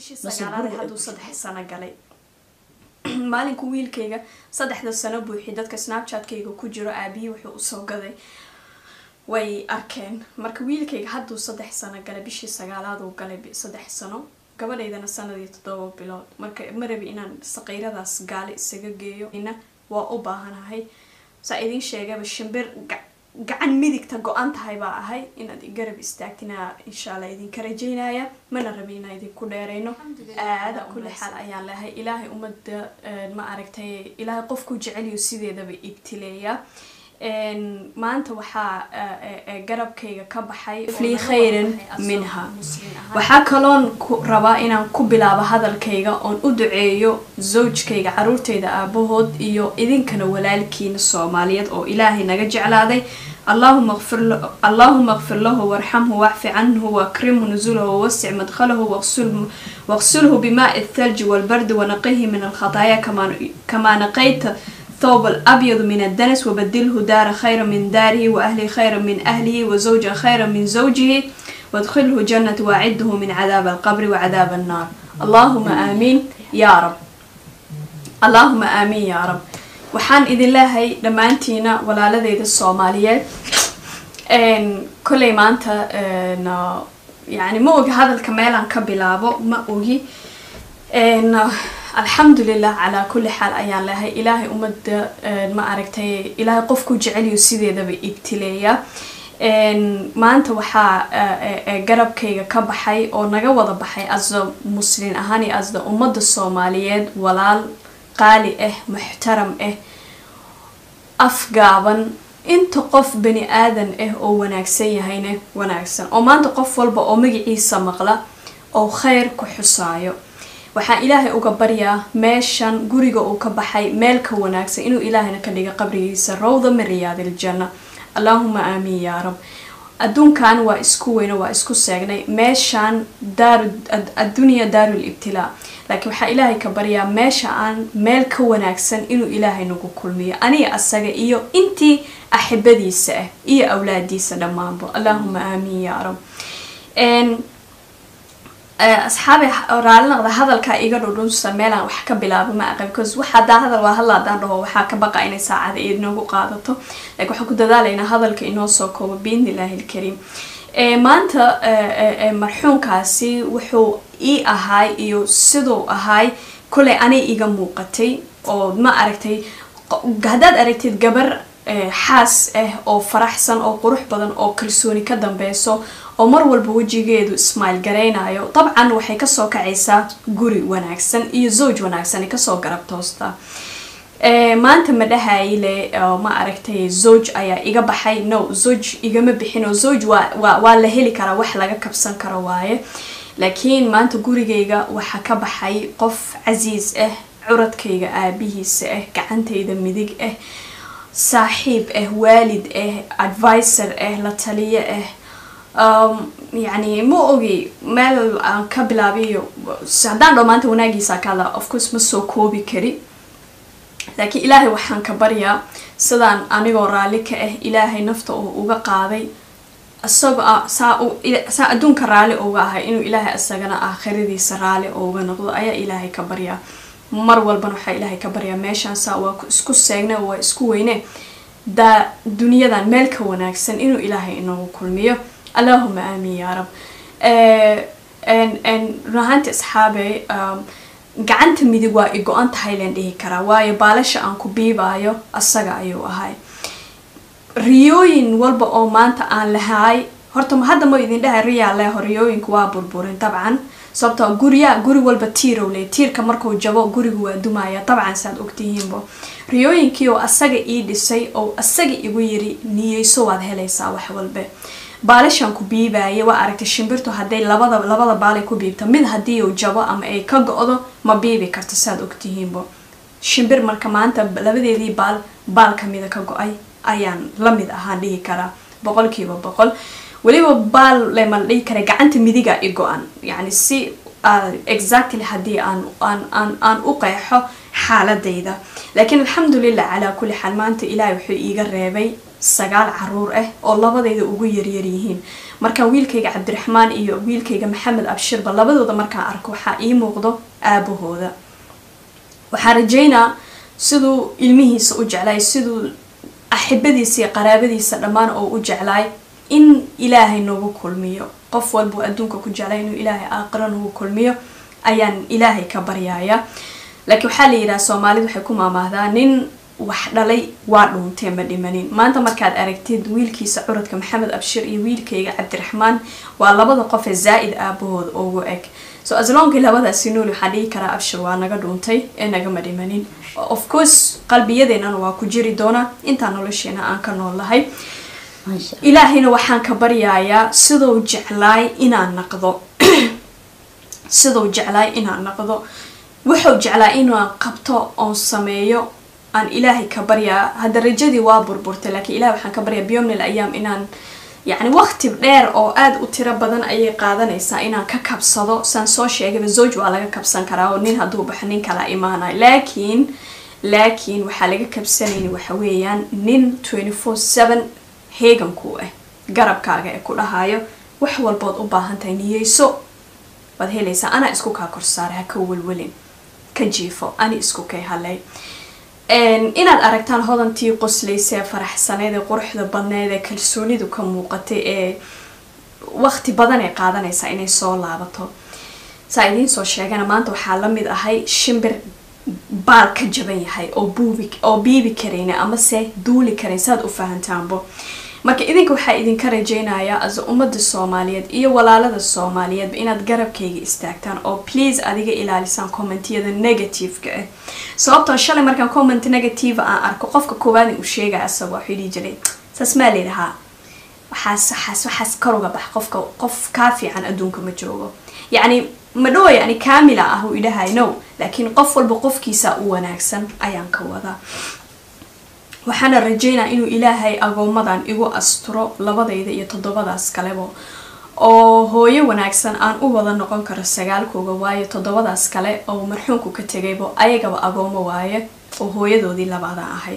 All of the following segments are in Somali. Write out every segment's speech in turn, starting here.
bishii Nasiib sagaalaad guriga hadduu ay saddex sano galay maalinku wiilkayga saddexda sano buuxi dadka snapchatkayga ku jiro aabihii wuxuu usoo gaday way arkeen marka wiilkayga hadduu saddex sano galay bishii sagaalaad uu galay bi- saddex sano gabadhaydana sanadii toddoba bilood marka ma rabi inaan saqiiradaas gaali isaga geeyo ina waa u baahanahay saa idiin sheegaba shimbir ga- gacan midigta go-an tahay baa ahay inaad i garab istaagtina insha allah idinka rajaynaya mana rabi inaan idinku dheerayno aada kulli xaal ayaan lehay ilaahay ummadda eh, ma aragtay ilaahay qofku jeceliyo sideedaba ibtileeya En, maanta waxaa eh, eh, eh, garabkayga ka baxay lii khayran minha waxaa kaloon ku rabaa inaan ku bilaabo hadalkayga oon u duceeyo zawjkayga caruurtayda aabahood iyo idinkana walaalkiina soomaaliyeed oo ilaahay naga jeclaaday allahuma qfir la- allahuma qfir lahu warxamhu wacfi canhu wakrimhu nuzulahu wawasic madkhalahu waqsul- waqsulhu bimaai thalji walbardi wanaqihi min alkhataaya kama- kama naqayta ثوب الأبيض من الدنس وبدله دار خيرا من داره وأهلي خيرا من أهله وزوجا خيرا من زوجه وادخله جنة وأعده من عذاب القبر وعذاب النار اللهم آمين يا رب اللهم آمين يا رب waxaan idin leehay dhammaantiina walaaladeyda soomaaliyeed n kolley maanta n yani ma ogi hadalka meelaan ka bilaabo ma ogi n alxamdulilah calaa kulli xaal ayaan lehay ilaahay ummadda n ma aragtay ilaahay qofku jeceliyo sideedaba ibtileeya n maanta waxaa eh, eh, garabkayga ka baxay oo naga wada baxay asda muslin ahaan iyo asda ummadda soomaaliyeed walaal qaali ah muxtaram ah afgaaban inta qof bani aadan ah oo wanaagsan yahayna wanaagsan oo maanta qof walba oo magaciisa maqla oo khayr ku xusaayo waxaan ilaahay uga baryaa meeshan guriga uu ka baxay meel ka wanaagsan inuu ilaahayna ka dhiga qabrigiisa rawda min riyaadiljanna allaahuma aamiin yaa rab adduunkan waa isku weyno waa isku seegnay meeshaan daaru ad- addunya daarul ibtilaa laakiin waxaa ilaahay ka baryaa meesha aan meel ka wanaagsan inuu ilaahay nagu kulmiyo aniga asaga iyo intii axibadiisa ah iyo awlaadiisa dhammaanba allaahuma aamiin yaa rab En, Eh, asxaabi raali noqda hadalkaa iga dhudhunsa meelaan wax ka bilaabo ma aqan because wax hadaa hadal waa hadla hadaan dhaho waxaa ka baqa inay saacada inoogu qaadato laakiin waxaan ku dadaalaynaa hadalka inoo soo koobo biidnillaahi ilkariim Eh, maanta eh, eh, eh, marxuunkaasi wuxuu ii ahaay iyo siduu ahaay kolay anay iga muuqatay oo ma aragtay qo- haddaad aragtid gabar eh, xaas ah oo faraxsan oo qurux badan oo kalsooni ka dambeyso oo mar walba wejigeedu ismail garaynayo dabcan waxay kasoo kacaysaa guri wanaagsan iyo zawj wanaagsan ay kasoo garab toostaa Eh, maanta ma dhahayle oo ma aragtay zawj ayaa iga baxay no zawj igama bixin oo zawj waa, waa, waa la heli karaa wax laga kabsan karo waaye laakiin maanta gurigayga waxaa ka baxay qof casiis ah curadkayga aabihiisa ah gacantayda midig ah saaxiib ah waalid ah advisor ah la taliyo ah um, yani ma ogi meel aan ka bilaabiyo haddaan dho maanta wanaagiisa ka hadla of course ma soo koobi kari laakiin ilaahay waxaan ka baryaa sidaan anigoo raalli ka ah ilaahay nafta uu uga qaaday isagoo ah- saa u- ila- saa adduunka raalli uga ahay inuu ilaahay isagana aakhiradiisa raalli uga noqdo ayaa ilaahay ka baryaa mar walbana waxaa ilaahay ka baryaa meeshaan saa waa ku- isku seegne waa isku weyne daa duniyadan meel ka wanaagsan inuu ilaahay inoogu kulmiyo allaahuma aamiin yaa rab Eh, en- en, run ahaanti asxaabey um, gacanta midig waa i go-an tahay leen dhihi karaa waayo baalasha aan ku biibaayo asaga ayuu ahay riyooyin walba oo maanta aan lahaay horta ma hadda ma idin dhahay riyaa leho riyooyinku waa burburin dabcan sababtoo gurya guri walba tiirow le tiirka markuu jabo gurigu waa dumaya dabcan saad ogtihiinbo riyooyinkii oo asaga ii dhisay oo asaga igu yiri niyeyso waad helaysaa wax walbe baalashan ku biibaya waa aragtay shimbirtu hadday labada labada baalay ku biibta mid haddii uu jabo ama ay ka go-do ma biibi karto saad ogtihiinbo shimbir marka maanta labadeedii baal baal kamida ka go-ay ayaan la mid ahaan dhihi karaa boqolkiiba boqol weliba baal lema dhihi kara gacanta midiga i go-an yani si uh, exactly haddii aan aan aan aan u qeexo xaaladayda laakiin alxamdulilah calaa kulli xaal maanta ilaahay wuxuu iiga reebay sagaal caruur ah oo labadayda ugu yaryar yihiin markaan wiilkayga cabdiraxmaan iyo wiilkayga maxamed abshirba labadooda markaan arko waxaa ii muuqdo aabahooda waxaan rajeynaa siduu ilmihiisa u jeclaay siduu axibadiisa iyo qaraabadiisa dhammaan oo u jeclaay in ilaahay nagu kulmiyo qof walbuu adduunka ku jeclay inuu ilaahay aaqiro nagu kulmiyo ayaan ilaahay ka baryaaya laakiin waxaa la yidhaha soomaalida waxay ku maamaahdaa nin wax dhalay waa dhuuntee ma dhimanin maanta markaad aragtid wiilkiisa curadka maxamed abshir iyo wiilkayga cabdiraxmaan waa labada qof ee zaa-id aabahooda ugu eg so asloonkii labadaasi nool waxaan dhihi karaa abshir waa naga dhuuntay ee nagama dhimanin of course qalbiyadeennana waa ku jiri doonaa intaan nolosheena aan ka nool lahay ilaahayna waxaan ka baryayaa siduu jeclaay inaan naqdo siduu jeclaay inaan naqdo wuxuu jeclaa inaan qabto oon sameeyo aan ilaahay ka baryaa hadda rajadii waa burburtay laakiin ilahay waxaan ka baryaa biyomnil ayaam inaan yacni waqti dheer oo aada u tiro badan ayay qaadanaysaa inaan ka kabsado saan soo sheegayba zoj waa laga kabsan karaa oo nin hadduu baxo nin kala imaanayo laakiin laakiin waxaa laga kabsanayni waxa weeyaan nin twenty four seven heegankuu ah garabkaaga ee ku dhahayo wax walbood u baahan tahay niyeyso waad helaysaa anaa isku kaa korsaara ha ka welwelin ka jiifo ani isku kay halay inaad aragtaan hodantii qoslaysa ee faraxsaneed ee quruxda badneed ee kalsoonidu ka muuqatay ee waqti badan ay qaadanaysaa inay soo laabato saa idiin soo sheegana maanta waxaa la mid ahay shimbir baal ka jaban yahay oo buubi oo biibi karayna amase duuli karayn saad u fahantaanbo marka idinka waxaa idinka rajeynayaa as ummadda soomaaliyeed iyo walaalada soomaaliyeedba inaad garabkayga istaagtaan oo please adiga ilaalisaan commentiyada negativeka ah sababtoo shalay markaan comment negative aan arko qofka koowaadin uu sheegaya asagoo waxuu dhihi jiray saas maa layidhahaa waxaas waxaas waxaas kor uga bax qofka qof kaa fiican adduunka ma joogo yacni madhow yani kaamila ah uu idhahay no laakiin qof walba qofkiisa u wanaagsan ayaan ka wadaa waxaana rajeynaa inuu ilaahay agoomadan igu asturo labadayda iyo toddobadaas kaleba oo hooyo wanaagsan aan u wada noqon karo sagaalkooga waayo toddobadaas kale oo marxuumku ka tegaybo ayagaba agoomo waaye oo hooyadoodii labaada ahay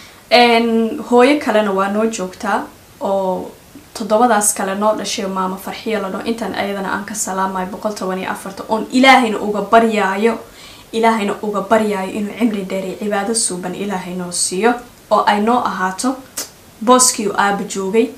hooyo kalena waa noo joogtaa oo toddobadaas kale noo dhashay maamo farxiyo ladho intan ayadana aan ka salaamayo boqol toban iyo afarta oon ilaahayna uga baryaayo ilaahayna uga baryaayo inuu cimri dheeriy cibaado suuban ilaahay noo siiyo oo ay noo ahaato booskii aaba joogay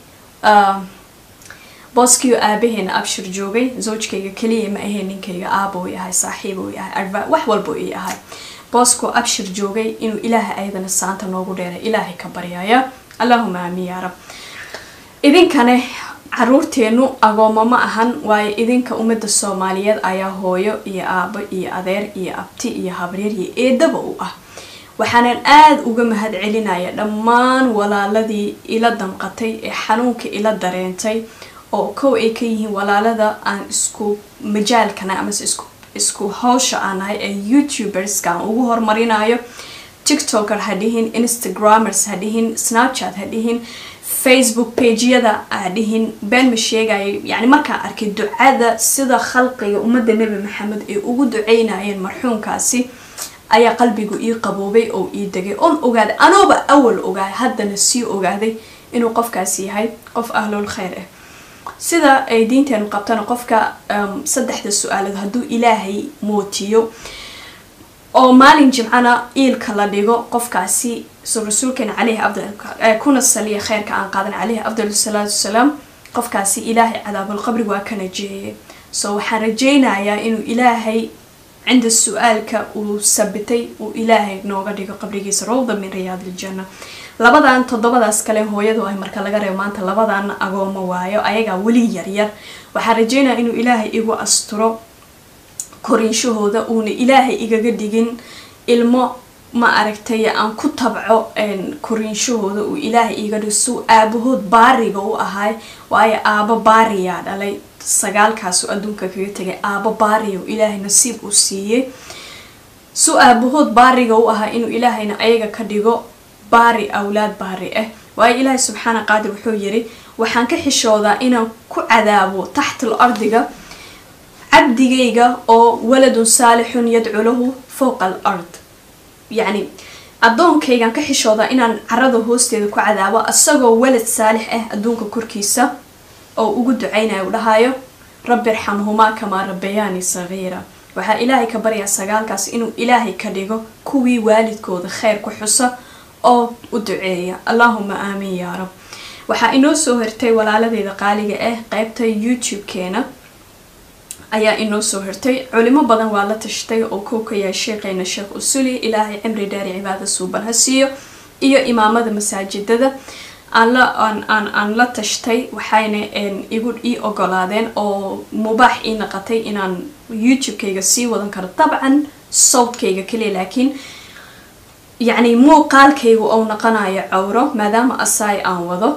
booskii aabaheena abshir joogay zawjkayga keliya ma aheen ninkayga aaba uu yahay saaxiib uu yahay adva wax walba ii ahay booskuu abshir joogay inuu ilaahay ayadana saanta noogu dheeray ilaahay ka baryaaya allahuma aamiin yaa rab idinkane caruurteenu agoomo ma ahan waayo idinka ummadda soomaaliyeed ayaa hooyo iyo aabo iyo adeer iyo abti iyo habreer iyo eedaba u ah waxaanan aada uga mahad celinaya dhammaan walaaladii ila damqatay ee xanuunka ila dareentay oo kow ay ka yihiin walaalada aan isku majaalkana amase isku isku hawsha aan nahay ee youtuberska aan ugu horumarinayo tiktoker ha dhihin instagramers ha dhihin snapchat ha dhihin facebook pageyada ha dhihin been ma sheegayo yani markaan arkay ducada sida khalqiga ummadda nebi maxamed ay ugu duceynayeen marxuumkaasi ayaa qalbigu ii qaboobay oo ii degay oon ogaaday anooba awal ogaaday haddana sii ogaaday inuu qofkaasi yahay qof ahlul khayr ah sida ay diinteenu qabtana qofka saddexda su-aalood hadduu ilaahay mootiyo oo maalin jimcana iilka la dhigo qofkaasi so rasuulkeena caleyhi afdal kuna saliya kheyrka aan qaadan caleyhi afdal salaatu wasalaam qofkaasi ilaahay cadaabulqabri waa ka najeeyay so waxaan rajeynayaa inuu ilaahay cinda su-aalka uu sabitay uu ilaahay nooga dhigo qabrigiisa rawda min riyaad iljanna labadan toddobadaas kale hooyadu ay marka laga reebo maanta labadan agoomo waayo ayagaa weli yaryar waxaan rajeynaya inuu ilaahay igu asturo koriinshahooda uuna ilaahay igaga dhigin ilmo ma aragtay aan ku tabco koriinshahooda uu ilaahay iga dhigo suu aabahood baariga u ahay waayo aabo baariyaa dhalay sagaalkaasu adduunka kaga tegay aabo baariya ilaahay nasiib uu siiyey suu aabahood baariga u ahaa inuu ilaahayna ayaga ka dhigo baari awlaad baari ah waayo ilaahay subxaana qaadir wuxuu yiri waxaan ka xishoodaa inaan ku cadaabo taxtal ardiga cabdigayga oo waladun saalixun yadcu lahu fowqa al ard yacni addoonkaygan ka xishoodaa inaan carada hoosteeda ku cadaabo isagoo walad saalix ah adduunka korkiisa oo ugu ducaynayo u dhahayo rabbi irxamhumaa kamaa rabbayaani sagiira waxaa ilaahay ka baryaa sagaalkaas inuu ilaahay ka dhigo kuwii waalidkooda kheyr ku xusa oo u duceeya allaahuma aamiin yaa rab waxaa inoo soo hirtay walaaladeeda qaaliga ah qeybta youtube-keena ayaa inoo soo hirtay culimo badan waa la tashtay oo kow ka yahay sheekheena sheekh usuli ilaahay cimri dheeri cibaada suuban ha siiyo iyo imaamada masaajidada aan la aan aan aan la tashtay waxayna igu ii ogolaadeen oo mubaax ii naqatay inaan youtube-kayga sii wadan karo dabcan sawdkayga kaliya laakiin yacni muuqaalkaygu ou naqanayo cawro maadaama asaay aan wado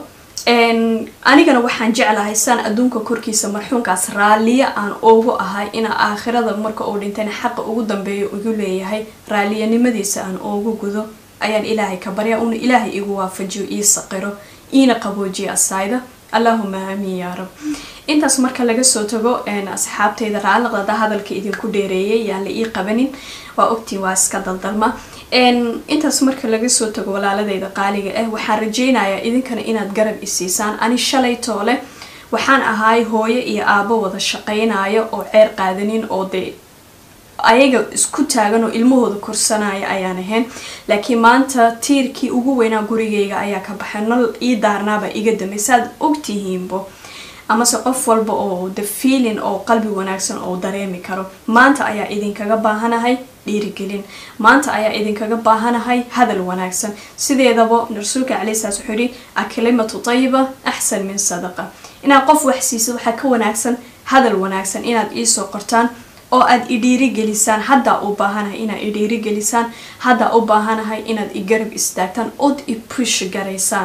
anigana waxaan jeclahay saan adduunka korkiisa marxuunkaas raalliya aan ugu ahay ina aakhirada marka uu dhintayna xaqa ugu dambeeyo igu leeyahay raalliyanimadiisa aan ugu gudo ayaan ilaahay ka barya una ilaahay igu waafajiyo ii saqiro iina qaboojiyo asaayda allaahuma aamiin yaa rab intaas marka laga soo tago asxaabtayda raaliqdada hadalka idinku dheereeyay yaan la ii qabanin waa ogtiin waa iska daldalma intaas marka laga soo tago walaaladayda qaaliga ah waxaan rajeynayaa idinkana inaad garab isiisaan ani shalay toole waxaan ahaay hooyo iyo aabo wada shaqaynayo oo ceer qaadanin oo dee ayaga isku taagan oo ilmahooda korsanaya ayaan ahayn laakiin maanta tiirkii ugu weynaa gurigayga ayaa ka baxay nol ii daarnaaba iga damay saad ogtihiinbo amase qof walba oo the feeling oo qalbi wanaagsan oo dareemi karo maanta ayaa idinkaga baahanahay dhiirigelin maanta ayaa idinkaga baahanahay hadal wanaagsan sideedaba rasuulka caleyhi salaas wuxuu yihi akalimatu tayiba axsan min sadaqa inaad qof wax siisid waxaa ka wanaagsan hadal wanaagsan inaad iisoo qortaan oo aad i dhiirigelisaan haddaa u baahanahay inaad i dhiirigelisaan haddaa u baahanahay inaad i garab istaagtaan ood i push garaysaan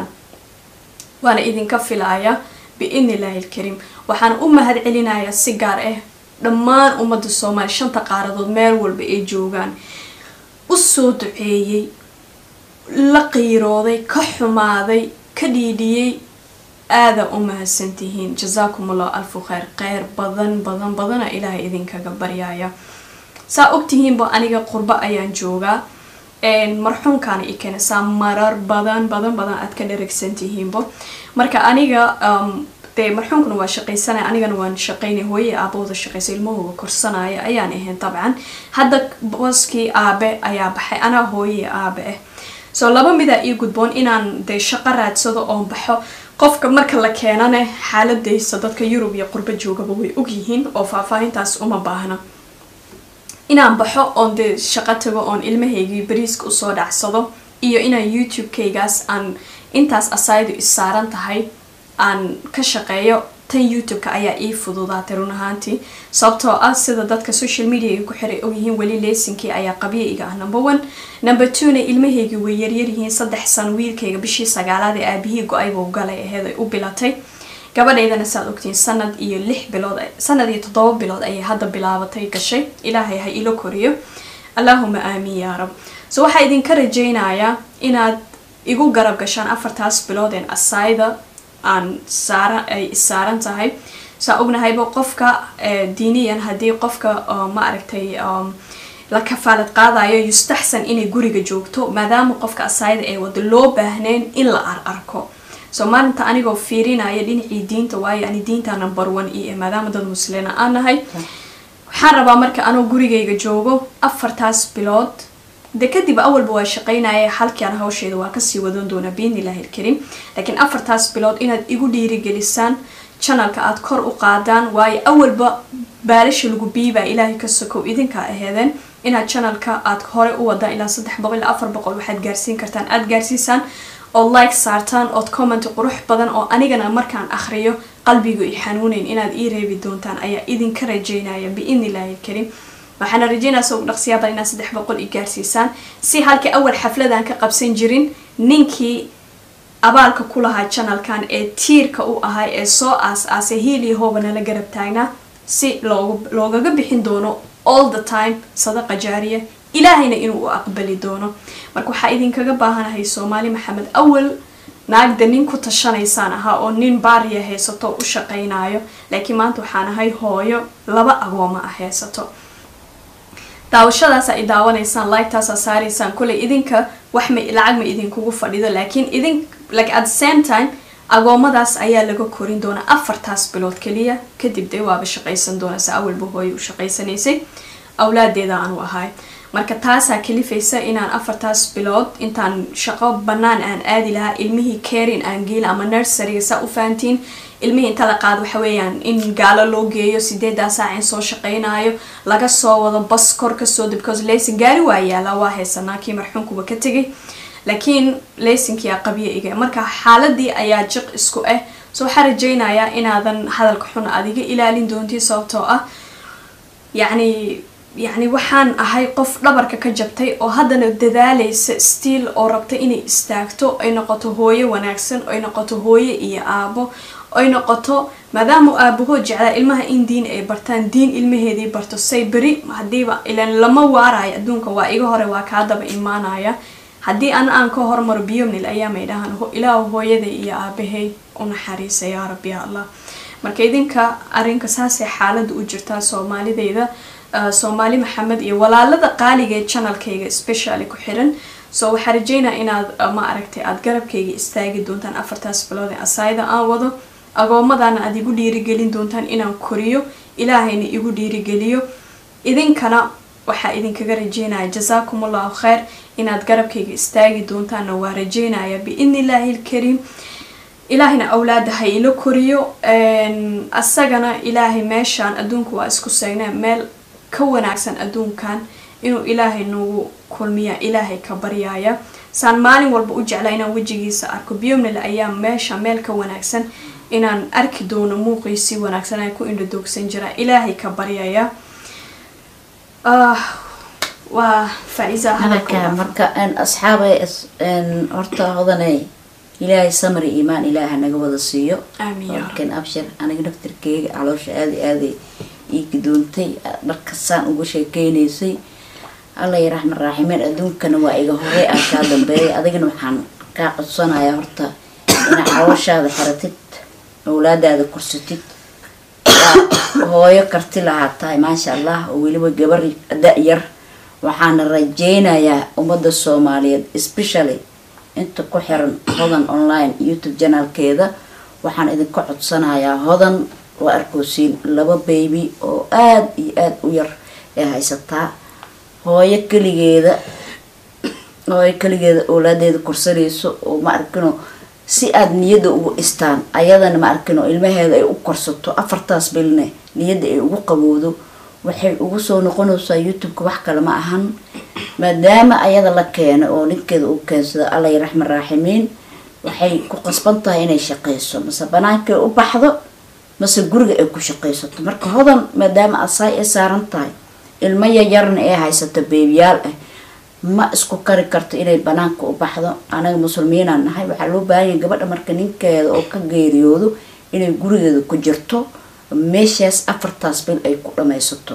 waana idinka filaaya biidni illaahi alkariim waxaan u mahad celinayaa si gaar ah dhammaan ummadda soomaaliya shanta qaaradood meel walba ay joogaan u soo duceeyey la qiirooday ka xumaaday ka dhiidhiyey aada u mahadsantihiin jasaakum allahu alfu kheyr kheyr badan badan badana ilaahay idinkaga baryaaya saa ogtihiinba aniga qurbo ayaan joogaa marxuunkaana i keenaysaa marar badan badan badan aad ka dharagsantihiinbo marka aniga dee marxuunkuna waa shaqaysanaya anigana waan shaqaynay hooye aabahooda shaqaysa ilmahooda korsanaya ayaan ahayn dabcan hadda booskii aabe ayaa baxay anaa hooye aabe ah soo laba midaa ii gudboon inaan dee shaqo raadsado oon baxo qofka marka la keenane xaaladaysa dadka yurub iyo qurbo joogaba way ogyihiin oo faahfaahintaas uma baahna inaan baxo oon dee shaqo tago oon ilmahaygii bariiska usoo dhacsado iyo inaan youtube-kaygaas aan intaas asaydu issaaran tahay aan ka shaqeeyo tan youtube-ka ayaa ii fududaatay run ahaantii sababtoo ah sida dadka social media ay ku xiray ogyihiin weli leysinkii ayaa qabya iga ah number one number two-na ilmahaygii way yaryaryihiin saddex san wiilkayga bishii sagaalaad ee aabihii go-ayba galay aheed ay u bilatay gabadhaydana saad ogtiin sanad iyo lix bilood sanad iyo toddoba bilood ayay hadda bilaabatay gashay ilaahay ha ilo koriyo allaahuma aamiin yaa rab so waxaa idinka rajaynayaa inaad igu garab gashaan afartaas biloodeen asayda aan saara ay saaran tahay saa ognahayba qofka diiniyan haddii qofka ma aragtay la kafaalad qaadayo yustaxsan inay guriga joogto maadaama qofka asaayada ee wada loo baahnayn in la ar arko so maalinta anigoo fiirinaya dhinacii diinta waayo ani diinta number one i maadaama dad muslina aan nahay waxaan rabaa marka anoo gurigayga joogo afartaas bilood de kadib awalba waa shaqaynaya halkian hawsheeda waa kasii wadan doonaa biidnillahi ilkariim laakiin afartaas bilood inaad igu dhiirigelisaan janalka aada kor u qaadaan waayo awalba baalasha lagu biibaa ilaahay ka sokow idinkaa aheedeen inaad janalka aada hore u wadaan ilaa saddex boqol ilaa afar boqol waxaad gaarsiin kartaan aada gaarsiisaan ood like saartaan ood comment qurux badan oo anigana markaan akhriyo qalbigu i xanuuneyn inaad ii reebi doontaan ayaa idinka rajeynaya biidnillahi ilkariim waxaana rajeynaya soo dhaqsiyaaba inaad saddex boqol i gaarsiisaan si halkii awal xafladan ka qabsan jirin ninkii abaalka ku lahaa janalkan ee tiirka u ahay ee soo aas-aasay hiiliyo hooba nala garab taagnaa si loogu loogaga bixin doono all the time sadaqa jaariya ilaahayna inuu u aqbali doono marka waxaa idinkaga baahanahay soomaali maxamed awal naagda nin ku tashanaysaan ahaa oo nin baariya haysato u shaqaynayo laakiin maanta waxaan ahay hooyo laba agooma ah haysato daawashadaas ay daawanaysaan liketaasaa saaraysaan kuley idinka wax ma lacag ma idinkugu fadhido laakiin idin like at the same time agoomadaas ayaa laga korin doonaa afartaas bilood keliya kadib dee waaba shaqaysan doona se awalba hooyo u shaqaysanaysay awlaadeeda aanu ahay marka taasaa kalifaysa inaan afartaas bilood intaan shaqo banaan aan aadi lahaa ilmihii carin aan geela ama nurseryga saa u fahantiin ilmihii inta la qaado waxa weeyaan in gaalo loo geeyo sideedaa saac in soo shaqaynayo laga soo wado bas kor kasoo because laysin gaari waa yaala waa haysanaa kii marxuunkuba ka tegay laakiin laysinkii aa qabyo iga marka xaaladii ayaa jiq isku ah so waxaa rajaynayaa inaadan hadalka xun adiga ilaalin doonti sababtoo ah yacni yacni waxaan ahay qof dhabarka ka jabtay oo haddana dadaalaysa stiil oo rabta inay istaagto ay noqoto hooyo wanaagsan ay noqoto hooyo iyo aabo ay noqoto maadaama aabahood jeclaa ilmaha in diin ay bartaan diin ilmaheedii barto say beri hadiiba ilan lama waarayo adduunka waa iga hore waa kaa daba imaanaya haddii ana aan ka hormaro biyomnil ayaamay dhahaan ilaah hooyaday iyo aabahay u naxariisa yaa rabbi ya allah marka idinka arrinka saasay xaalada u jirtaa soomaalideyda soomaali maxamed iyo walaalada qaaliga ee janalkayga specially ku xiran so waxaa rajeynaa inaad ma aragtay aada garabkayga istaagi doontaan afartaas bilood ee asayda aan wado agoomadana aada igu dhiirigelin doontaan inaan koriyo ilaahayna igu dhiirigeliyo idinkana waxaa idinkaga rajeynaya jasaakum allahu kheyr inaad garabkayga istaagi doontaanna waa rajeynaya biidni illaahi ilkariim ilaahayna awlaada ha ila koriyo asagana ilaahay meeshaan adduunka waa isku seegnaa meel ka wanaagsan adduunkan inuu ilaahay nagu kulmiya ilaahay ka baryaaya saan maalin walba u jeclaa inaan wejigiisa arko biyomnil ayaa meesha meel ka wanaagsan inaan arki doono muuqiisii wanaagsan aan ku indhadoogsan jiraa ilaahay ka baryaya waa faa-iisa hadalka marka asxaabay horta hodanay ilaahay samri iimaan ilaaha naga wada siiyo Amiin yaa markan abshir aniga naftirkeyga caloosha aada aaday ii gidoontay dharkasaan uga sheekeynaysay alla ya raxman raaximeen adduunkana waa iga horey aan kaa dambeeyay adigana waxaan kaa codsanayaa horta inaad calooshaada xiratid awlaadaada korsatid waa hooyo karti lahaa tahay maasha allah oo weliba gabar da-yar waxaana rajeynayaa ummadda soomaaliyeed especially inta ku xiran hodan online youtube janaalkeeda waxaan idinka codsanayaa hodan waa arkoosiin laba baby oo aada iyo aada u yar ee haysataa hooyo keligeeda hooyo keligeeda awlaadeeda korsanayso oo ma arkino si aada niyadda ugu dhistaan ayadana ma arkino ilmaheeda ay u korsato afartaas bilne niyadda ay ugu qabowdo waxay ugu soo noqonaysaa youtube-ka wax kale ma ahan maadaama ayada la keeno oo ninkeeda uu keensado allay raxman raaximiin waxay ku qasban tahay inay shaqeyso mase banaankay u baxdo mase guriga ay ku shaqeysato marka hodan maadaama asaay ay saaran tahay ilmo yaryarna ee haysato beebiyaal ah ma isku kari karto inay banaanka u baxdo anaga muslimiinaan nahay waxaa loo baahanya gabadha marka ninkeeda oo ka geeriyoodo inay gurigeeda ku jirto meeshaas afartaas bil ay ku dhameysato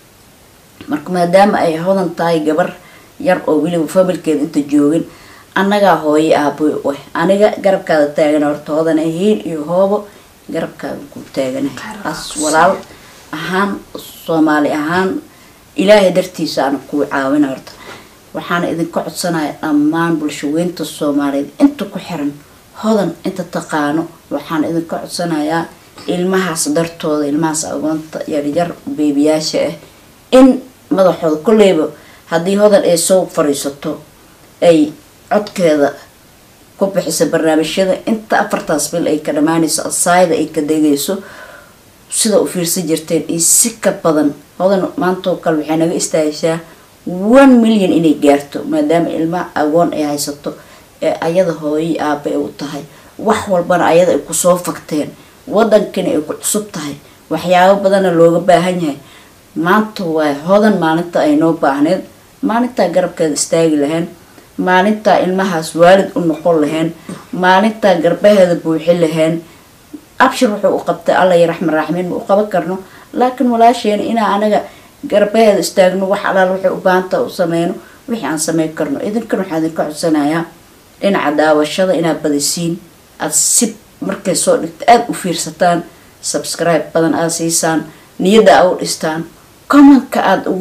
marka maadaama ay hodan tahay gabar yar oo weliba familkeeda inta joogin annagaa hooyo aaboy u ah aniga garabkaada taagana horta hodana hiil iyo hoobo garabkaada ku taaganahay as walaal ahaan soomaali ahaan ilaahay dartiisa ana kuu caawina horta waxaana idinka codsanaya dhammaan bulshaweynta soomaaliyeed inta ku xiran hodan inta taqaano waxaan idinka codsanayaa ilmahaas dartooda ilmahaas agoonta yaryar beebiyaasha ah in madaxooda kolleyba haddii hodan ay soo fariisato ay codkeeda ku bixisa barnaamijyada inta afartaas bil ay ka dhamaanayso asaayada ay ka degayso sida u fiirsan jirteen iyo si ka badan hodan maantoo kale waxay naga istaagishaa one million inay gaarto maadaama ilmaha agoon ay haysato ee ayada hooyai aaba ay u tahay wax walbana ayada ay kusoo fagteen wadankana ay ku cusub tahay waxyaabo badana looga baahan yahay maanta waa hodan maalinta ay noo baahneed maalintaa garabkeeda istaagi lahayn maalintaa ilmahaas waalid u noqon lahayn maalintaa garbaheeda buuxin lahayn abshir wuxuu u qabtay alla iyo raxman raaxmiin ma u qaban karno laakiin walaasheena inaa anaga garbaheeda istaagno wax alaal waxay u baahantaa u sameyno wixii aan sameyn karno idinkan waxaa idinka codsanayaa dhinaca daawashada inaad badisiin aada si markay soo dhigta aada u fiirsataan subscribe badan aada siisaan niyadda aa u dhistaan commentka aada ugu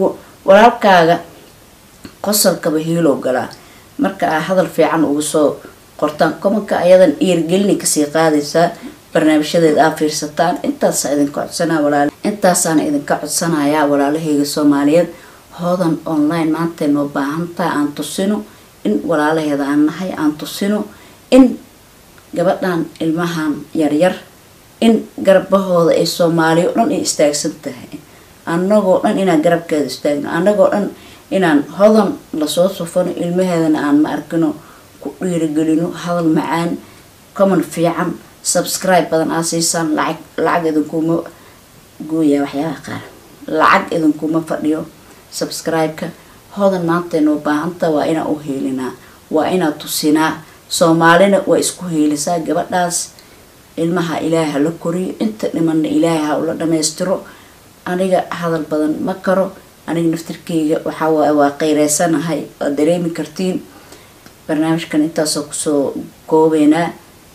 walaalkaaga qosolkaba hiilow galaa marka aa hadal fiican ugu soo qortaan komanka ayadan iirgelini kasii qaadaysaa barnaamijyadeeda aa fiirsataan intaasa idinka codsanaa walaal intaasaana idinka codsanayaa walaalahayga soomaaliyeed hoodan online maantay noo baahantaa aan tusino in walaalaheeda aan nahay aan tusino in gabadhan ilmahan yaryar in garbahooda ay soomaaliya o dhan ay istaagsan tahay annagoo dhan inaan garabkeeda istaagno annagoo dhan inaan hodan lasoo sufano ilmaheedana aan ma arkino ku dhiirigelino hadal macaan common fiican subscribe badan aa siisaan lacag lacag idinkuma gooyaa waxyaabaha qaar lacag idinkuma fadhiyo subscribe-ka hodan maantay noo baahanta waa inaan u heelinaa waa inaan tusinaa soomaalina waa isku heelisaa gabadhaas ilmaha ilaaha la koriyo inta dhimanna ilaahay ha ula dhamaystiro aniga hadal badan ma karo aniga naftirkeyga waxaa waa qeyreysanahay waad dareemi kartiin barnaamijkan intaasoo kusoo koobeynaa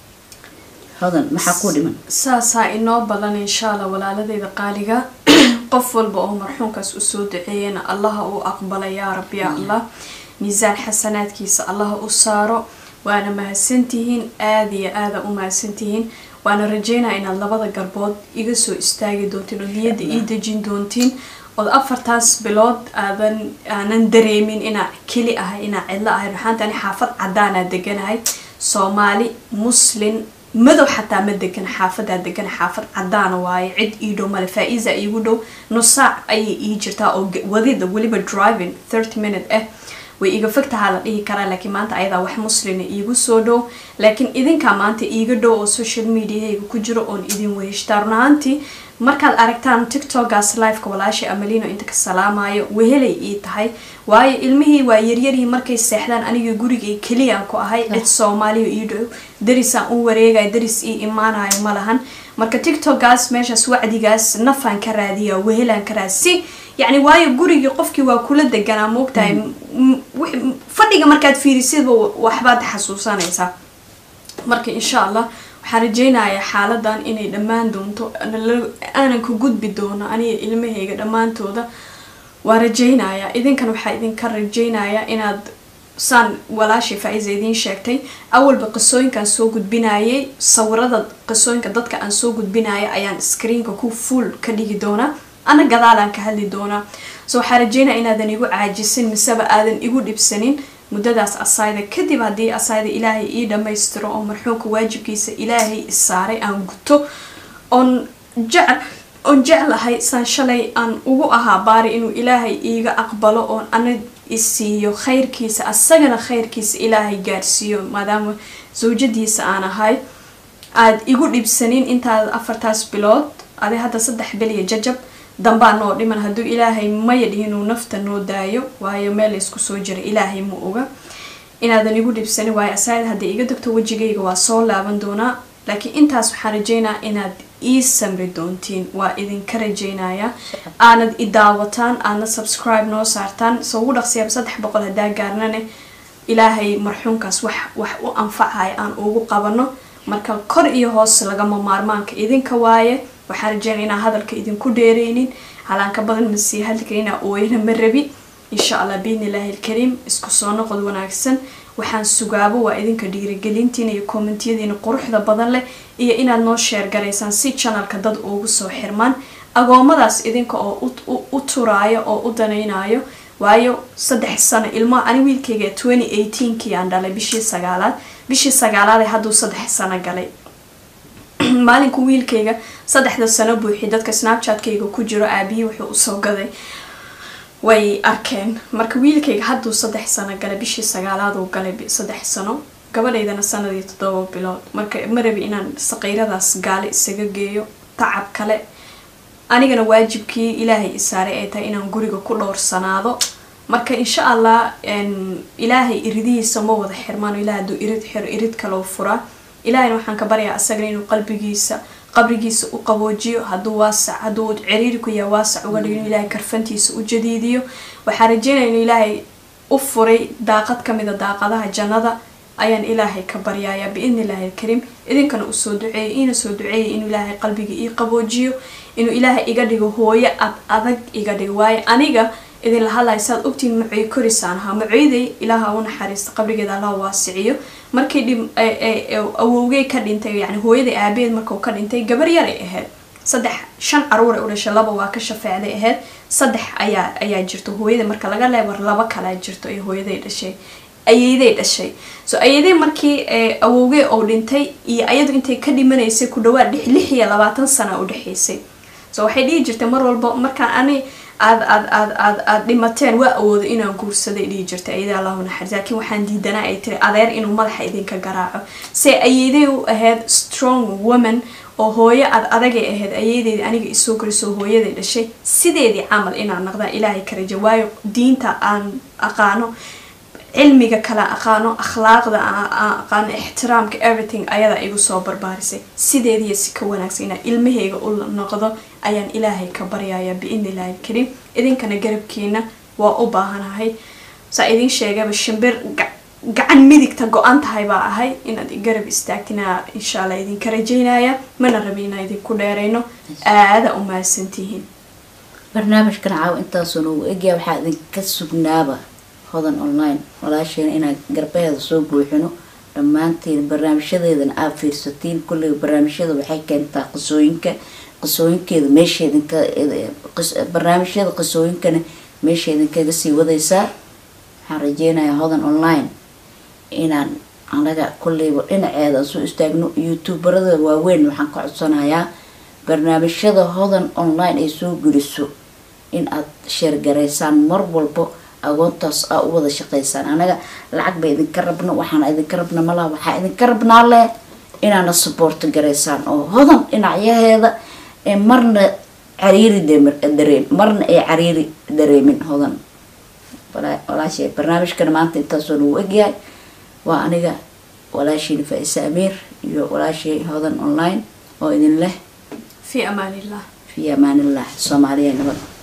hodan maxaa ku dhiman saasaa inoo badan insha allah walaaladeyda qaaliga qof walba oo marxuumkaas usoo duceeyana allaha uu aqbala yaa rabbi ya allah miisaan xasanaadkiisa allaha u saaro waana mahadsantihiin aada iyo aada u mahadsantihiin waana rajeynaa inaad labada garbood iga soo istaagi doontiin oo niyadda ii dejin doontiin ood afartaas bilood aadan aanan dareemin inaa keli ahay inaa cidlo ahay ruxaanta ani xaafad cadaanaa deganahay soomaali muslin madow xataa ma degan xaafadaa degan xaafad cadaana waaye cid ii dhow male faa-iisa iigu dhow nusaac ayay ii jirtaa oo wadida weliba driving thirty minute ah way iga fogtahaa la dhihi karaa laakiin maanta ayadaa wax muslina iigu soo dhow laakiin idinkaa maanta iiga dhow oo social mediahayga ku jiro oon idin weheshtaa run ahaantii markaad aragtaan tiktokaas liveka walaasha amalino inta ka salaamayo wehelay ii tahay waayo ilmihii waa yaryarihii markay seexdaan aniga gurigay keliyaan ku ahay cid soomaaliya ii dhow darisaan u wareegaya daris ii imaanayo ma lahan marka tiktokaas meeshaas wacdigaas nafaan ka raadiya wehelaan ka raadi si yacni waayo gurigii qofkii waa kula deganaa moogtahay fadhiga markaad fiirisidba waxbaad xasuusanaysaa marka insha allah waxaan rajeynayaa xaaladan inay dhammaan doonto aanan ka gudbi doono aniga ilmahayga dhammaantooda waa rajeynayaa idinkan waxaa idinka rajeynayaa inaad saan walaashay faa-iisa idiin sheegtay awalba qisooyinkaan soo gudbinayay sawirada qisooyinka dadka aan soo gudbinaya ayaan screenka ku full ka dhigi doonaa ana gadaalaan ka hadli doonaa so waxaa rajeynaya inaadan igu caajisin miseba aadan igu dhibsanin muddadaas asayda kadib haddii asayda ilaahay ii dhammaystiro oo marxuumka waajibkiisa ilaahay isaaray aan guto oon jecel oon jeclahay saan shalay aan ugu ahaa baari inuu ilaahay iiga aqbalo oon ana isiiyo khayrkiisa asagana khayrkiisa ilaahay gaarsiiyo maadaama zawjadiisa aan ahay aada igu dhibsanin intaad afartaas bilood adi hadda saddex beliya jajab dambaa noo dhiman hadduu ilaahay maya dhihinuu nafta noo daayo waayo meel laysku soo jira ilaahay ma oga inaadan igu dhibsanin waayo asaayad hadday iga degto wejigayga waa soo laaban doonaa laakiin intaas waxaan rajeynaa inaad ii samri doontiin waa idinka rajeynaya aanad i daawataan aadna subscribe noo saartaan soo ugu dhaqsiyaaba saddex boqol haddaa gaarnane ilaahay marxuumkaas wax wax u anfacaya aan ugu qabano marka kor iyo hoos lagama maarmaanka idinka waaye waxaan rajeynaya inaan hadalka idinku dheereynin halaanka badan masii hadlika inaa ooyana ma rabi insha allah biidni illaahi alkariim isku soo noqod wanaagsan waxaan sugaabo waa idinka dhiirigelintiina iyo kommentiyadiina quruxda badan leh iyo inaad noo sheer garaysaan si janalka dad ugu soo xirmaan agoomadaas idinka oo u turaayo oo u danaynayo waayo saddex sano ilmo ani wiilkayga twenty eighteenkii aan dhalay bishii sagaalaad bishii sagaalaad ee hadduu saddex sano galay maalinku wiilkayga saddexda sano buuxi dadka snapchatkayga ku jiro aabihii wuxuu usoo gaday way arkeen marka wiilkayga hadduu saddex sano galay bishii sagaalaad uu galay saddex sano gabadhaydana sanadii toddoba bilood marka ma rabi inaan saqiiradaas gaale isaga geeyo tacab kale anigana waajibkii ilaahay isaaray ay tahay inaan guriga ku dhowrsanaado marka insha allah ilaahay iridihiisa ma wada xirmaan ilahay hadduu irid xiro irid kaloo furaa ilaahayna waxaan ka baryaa asagana inuu qalbigiisa qabrigiisa u qaboojiyo hadduu waasac hadduu ciriiri ku yahay waasac uga dhigo inuu ilaahay karfantiisa u jadiidiyo waxaan rajeynaya inuu ilaahay u furay daaqad kamida daaqadaha jannada ayaan ilaahay ka baryayaa biidni illaahi alkariim idinkana usoo duceeyay iina soo duceeyay inuu ilaahay qalbiga ii qaboojiyo inuu ilaahay iga dhigo hooyo ad adag iga dhigo waayo aniga idinla hadlaya saad ogtiin macoy korisaan ahaa macoyday ilaaha u naxariista qabrigeeda allah waasiciyo markii dhim awowgey ka dhintay yani hooyaday aabaheed markuu ka dhintay gabar yaray ahayd saddex shan caruuray u dhashay laba waa ka shafeecday ahayd saddex ayaa ayaa jirto hooyada marka laga leebar laba kalaa jirto ay hooyaday dhashay ayeyday dhashay so ayeyday markii awowgey oo dhintay iyo ayadu intay ka dhimanaysay ku dhawaad lix iyo labaatan sana u dhexaysay so waxay dhihi jirtay mar walba markaan ani aad aad aad aad aad dhimateen waa awoodo inaan guursaday dhihi jirtay ayada allahu naxariis laakiin waxaan diidanaa ay tiri adeer inuu madaxa idinka garaaco se ayeyday u ahayd strong woman oo hooyo aad adagay ahayd ayeydeedii aniga isoo korisoo hooyaday dhashay sideedii camal inaan naqdaan ilaahay ka raja waayo diinta aan aqaano cilmiga kala aqaano akhlaaqda aan aqaano ixtiraamka everything ayadaa igu soo barbaarisay sideediiyo si ka wanaagsan inaan ilmahayga u noqdo ayaan ilaahay ka baryaya biidni illaahi alkariim idinkana garabkiina waa u baahanahay saa idiin sheegaba shimbir gacan midigta go-an tahay baa ahay inaad garab istaagtina insha allah idinka rajaynaya mana rabi inaan idinku dheerayno aada u mahadsantihiin barnaamijkan caawa intaasoo noogu egyaa waxaa idinka sugnaaba hodan online walaasheena inaan garbaheeda soo buuxino dhammaantiin barnaamijyadeedana aad fiirsatiin kulliga barnaamijyada waxay keentaa qisooyinka qisooyinkeeda meesha idinka barnaamijyada qisooyinkana meesha idinkaga sii wadaysaa waxaan rajeynayaa hodan online inaan anaga kulleyba dhinaceeda soo istaagno youtuberada waaweyn waxaan ka codsanayaa barnaamijyada hodan online ay soo geliso in aad sheergaraysaan mar walbo agoontaas aa u wada shaqaysaan anaga lacag ba idinka rabno waxaana idinka rabna malaha waxaa idinka rabnaa leh inaana saboorto garaysaan oo hodan dhinacyaheeda ee marna cariiri dareem marna ay cariiri dareemin hodan walaashay barnaamijkana maanta intaasoo nagu egyahay waa aniga walaashiina faa-isa amiir iyo walaashay hodan online oo idin leh fi amaan illah fi amaanillah soomaaliya nabad